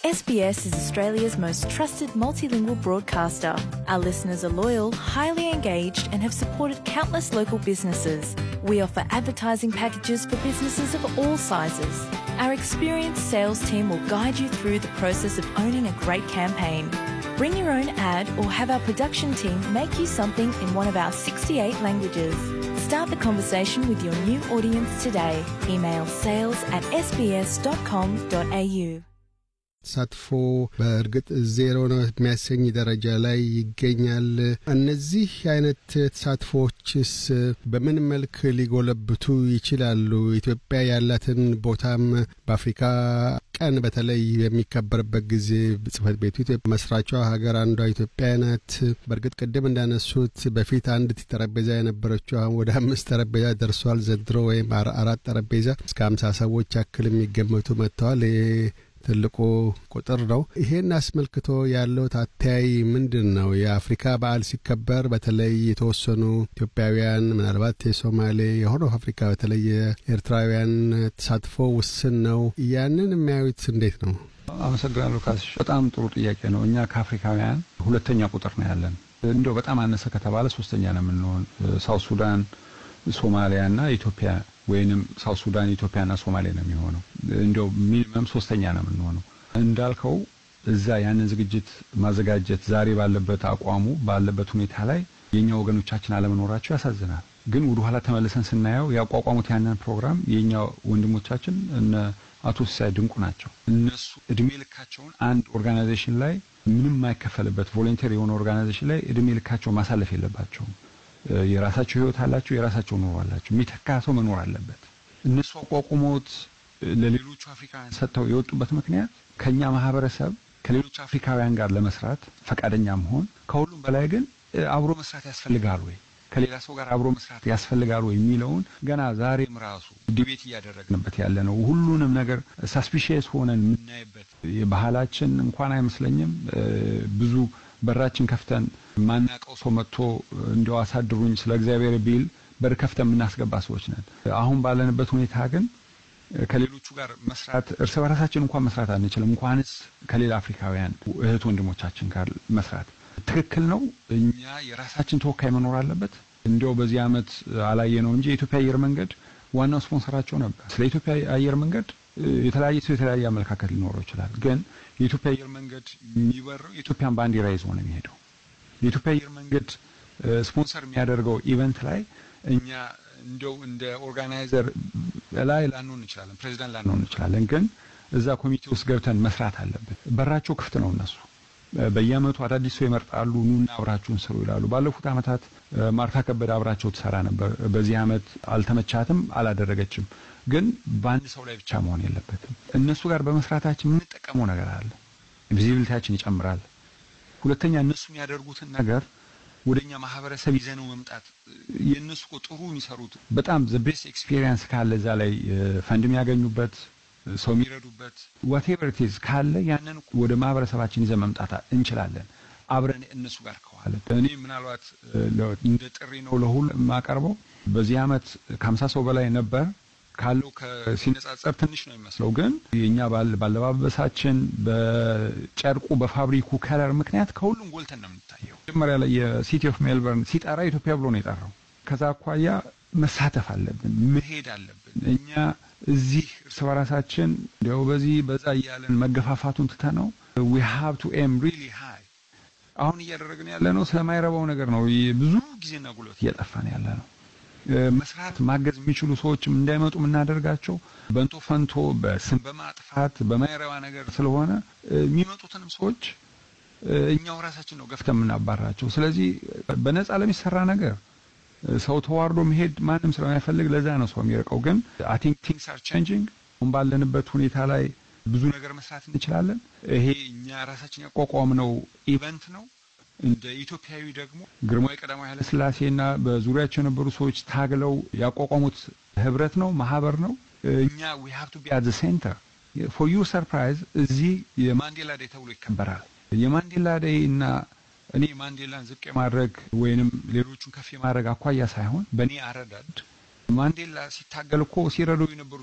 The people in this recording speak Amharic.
SBS is Australia's most trusted multilingual broadcaster. Our listeners are loyal, highly engaged, and have supported countless local businesses. We offer advertising packages for businesses of all sizes. Our experienced sales team will guide you through the process of owning a great campaign. Bring your own ad or have our production team make you something in one of our 68 languages. Start the conversation with your new audience today. Email sales at sbs.com.au. ተሳትፎ በእርግጥ ዜሮ ነው የሚያሰኝ ደረጃ ላይ ይገኛል። እነዚህ አይነት ተሳትፎዎችስ በምን መልክ ሊጎለብቱ ይችላሉ? ኢትዮጵያ ያላትን ቦታም በአፍሪካ ቀን በተለይ በሚከበርበት ጊዜ ጽህፈት ቤቱ መስራቿ ሀገር አንዷ ኢትዮጵያ ናት። በእርግጥ ቅድም እንዳነሱት በፊት አንድ ጠረጴዛ የነበረችው አሁን ወደ አምስት ጠረጴዛ ደርሷል። ዘንድሮ ወይም አራት ጠረጴዛ እስከ ሀምሳ ሰዎች ያክል የሚገመቱ መጥተዋል። ትልቁ ቁጥር ነው። ይሄን አስመልክቶ ያለው አተያይ ምንድን ነው? የአፍሪካ በዓል ሲከበር በተለይ የተወሰኑ ኢትዮጵያውያን ምናልባት የሶማሌ የሆነ አፍሪካ በተለይ የኤርትራውያን ተሳትፎ ውስን ነው። ያንን የሚያዩት እንዴት ነው? አመሰግናለሁ ካስሽ። በጣም ጥሩ ጥያቄ ነው። እኛ ከአፍሪካውያን ሁለተኛ ቁጥር ነው ያለን። እንዲያው በጣም አነሰ ከተባለ ሶስተኛ ነው የምንሆን። ሳውት ሱዳን፣ ሶማሊያና ኢትዮጵያ ወይንም ሳውት ሱዳን ኢትዮጵያና ሶማሌ ነው የሚሆነው። እንዲያው ሚኒመም ሶስተኛ ነው የምንሆነው። እንዳልከው እዛ ያንን ዝግጅት ማዘጋጀት ዛሬ ባለበት አቋሙ ባለበት ሁኔታ ላይ የኛ ወገኖቻችን አለመኖራቸው ያሳዝናል። ግን ወደ ኋላ ተመልሰን ስናየው ያቋቋሙት ያንን ፕሮግራም የኛ ወንድሞቻችን እነ አቶ ሲሳይ ድንቁ ናቸው። እነሱ እድሜ ልካቸውን አንድ ኦርጋናይዜሽን ላይ ምንም የማይከፈልበት ቮለንቴር የሆነ ኦርጋናይዜሽን ላይ እድሜ ልካቸውን ማሳለፍ የለባቸውም። የራሳቸው ህይወት አላቸው፣ የራሳቸው ኑሮ አላቸው። የሚተካ ሰው መኖር አለበት። እነሱ አቋቁሞት ለሌሎቹ አፍሪካውያን ሰጥተው የወጡበት ምክንያት ከኛ ማህበረሰብ ከሌሎች አፍሪካውያን ጋር ለመስራት ፈቃደኛ መሆን፣ ከሁሉም በላይ ግን አብሮ መስራት ያስፈልጋል ወይ ከሌላ ሰው ጋር አብሮ መስራት ያስፈልጋል ወይ የሚለውን ገና ዛሬም ራሱ ዲቤት እያደረግንበት ያለ ነው። ሁሉንም ነገር ሳስፒሽየስ ሆነን የምናይበት የባህላችን እንኳን አይመስለኝም ብዙ በራችን ከፍተን ማናቀው ሰው መጥቶ እንዲያው አሳድሩኝ ስለ እግዚአብሔር ቢል በር ከፍተን የምናስገባ ሰዎች ነን። አሁን ባለንበት ሁኔታ ግን ከሌሎቹ ጋር መስራት እርስ በራሳችን እንኳን መስራት አንችልም፣ እንኳንስ ከሌላ አፍሪካውያን እህት ወንድሞቻችን ጋር መስራት ትክክል ነው። እኛ የራሳችን ተወካይ መኖር አለበት። እንዲያው በዚህ ዓመት አላየ ነው እንጂ የኢትዮጵያ አየር መንገድ ዋናው ስፖንሰራቸው ነበር። ስለ ኢትዮጵያ አየር መንገድ የተለያየ ሰው የተለያየ አመለካከት ሊኖረው ይችላል። ግን የኢትዮጵያ አየር መንገድ የሚበረው የኢትዮጵያን ባንዲራ ይዞ ነው የሚሄደው። የኢትዮጵያ አየር መንገድ ስፖንሰር የሚያደርገው ኢቨንት ላይ እኛ እንደው እንደ ኦርጋናይዘር ላይ ላንሆን እንችላለን፣ ፕሬዚዳንት ላንሆን እንችላለን። ግን እዛ ኮሚቴ ውስጥ ገብተን መስራት አለብን። በራቸው ክፍት ነው እነሱ በየአመቱ አዳዲስ ሰው ይመርጣሉ። ኑና አብራችሁን ስሩ ይላሉ። ባለፉት አመታት ማርታ ከበደ አብራቸው ትሰራ ነበር። በዚህ አመት አልተመቻትም፣ አላደረገችም። ግን በአንድ ሰው ላይ ብቻ መሆን የለበትም። እነሱ ጋር በመስራታችን የምንጠቀመው ነገር አለ። ቪዚቢሊቲያችን ይጨምራል። ሁለተኛ እነሱ የሚያደርጉትን ነገር ወደኛ ማህበረሰብ ይዘነው መምጣት የእነሱ ጥሩ የሚሰሩት በጣም ዘ ቤስት ኤክስፒሪየንስ ካለ እዛ ላይ ፈንድ የሚያገኙበት ሰው የሚረዱበት ዋቴቨር ኢዝ ካለ ያንን ወደ ማህበረሰባችን ይዘን መምጣት እንችላለን። አብረን እነሱ ጋር ከዋለ እኔ ምናልባት እንደ ጥሪ ነው ለሁሉ የማቀርበው። በዚህ አመት ከሀምሳ ሰው በላይ ነበር ካለው ሲነጻጸር ትንሽ ነው የሚመስለው፣ ግን የእኛ ባለባበሳችን፣ በጨርቁ፣ በፋብሪኩ ከለር ምክንያት ከሁሉም ጎልተን ነው የምንታየው። መጀመሪያ ላይ የሲቲ ኦፍ ሜልበርን ሲጠራ ኢትዮጵያ ብሎ ነው የጠራው። ከዛ አኳያ መሳተፍ አለብን፣ መሄድ አለብን። እኛ እዚህ እርስ በራሳችን እንዲያው በዚህ በዛ እያለን መገፋፋቱን ትተነው ዊ ሃቭ ቱ ኤም ሪሊ ሃይ። አሁን እያደረግን ያለ ነው ስለማይረባው ነገር ነው። ብዙ ጊዜና ጉልበት እያጠፋን ያለ ነው። መስራት ማገዝ የሚችሉ ሰዎችም እንዳይመጡ የምናደርጋቸው በንቶ ፈንቶ በስም በማጥፋት በማይረባ ነገር ስለሆነ የሚመጡትንም ሰዎች እኛው ራሳችን ነው ገፍተን የምናባራቸው። ስለዚህ በነፃ ለሚሰራ ነገር ሰው ተዋርዶ መሄድ ማንም ስለማይፈልግ ለዛ ነው ሰው የሚርቀው። ግን አይ ቲንክ ቲንግስ አር ቼንጂንግ። አሁን ባለንበት ሁኔታ ላይ ብዙ ነገር መስራት እንችላለን። ይሄ እኛ ራሳችን ያቋቋምነው ኢቨንት ነው። እንደ ኢትዮጵያዊ ደግሞ ግርማዊ ቀዳማዊ ኃይለ ሥላሴና በዙሪያቸው የነበሩ ሰዎች ታግለው ያቋቋሙት ህብረት ነው፣ ማህበር ነው። እኛ ዊ ሃቭ ቱ ቢ አት ዘ ሴንተር ፎር ዩ ሰርፕራይዝ። እዚህ የማንዴላ ዴይ ተብሎ ይከበራል። የማንዴላ ዴይ እና እኔ ማንዴላን ዝቅ የማድረግ ወይንም ሌሎቹን ከፍ የማድረግ አኳያ ሳይሆን በእኔ አረዳድ ማንዴላ ሲታገል እኮ ሲረዱ የነበሩ